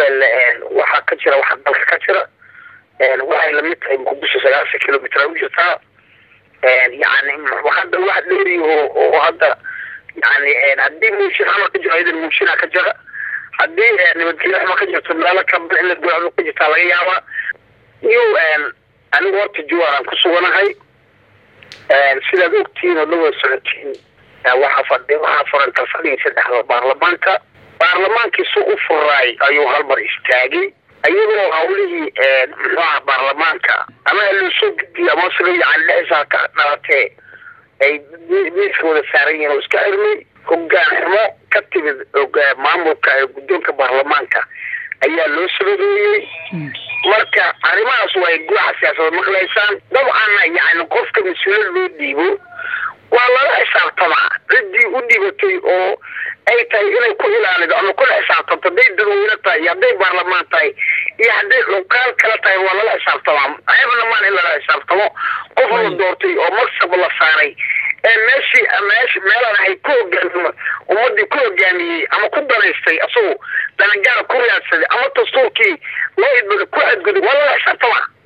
hirshabelle waxaa ka jira waxa dalka ka jira waxay lamid tahay muqdisho sagaashan kilomitr u jirtaa yani hadda wax dheeri oo hadda yani haddii muushin xamar ka jiro idan muushina ka jira haddii nabadgelyo xuma ka jirto meelo kaba in la goocdo ka jirtaa laga yaabaa iyo anigu horta juwaaraan ku suganahay sidaad ogtihiin oo dhawad socotiin waxaa fadhi waxaa furan kalfadhigii saddexda baarlamaanka baarlamaankii si u furaay ayuu halmar istaagay iyadoo hawlihii muxuaha baarlamaanka ama loosoo gudbiyo ama sida yani dhexisa ka dhalatee ay miiska wada saaran yihiin oo iska xirmay hogaan xumo ka timid maamulka ee guddoonka baarlamaanka ayaa loo sababeeyey marka arrimahaas way guuxa siyaasada maqlaysaan dabcanna yani qofka mas-uuliyad loo dhiibo waa lala xisaabtamaa ciddii u dhibatay oo ay tahay inay ku ilaalido ama kula xisaabtanto hadday dadweyne tahay iyo hadday baarlamaan tahay iyo hadday dhuqaal kala tahay waa lala xisaabtamaa ayadana maan in lala xisaabtamo qof la doortay oo maksab la saaray ee meeshii meesh meelan ay ku hogaami ummadii ku hogaamiyey ama ku danaystay asagu danagaara ku raadsaday ama dastuurkii loo idbada ku xadguday waa lala xisaabtamaa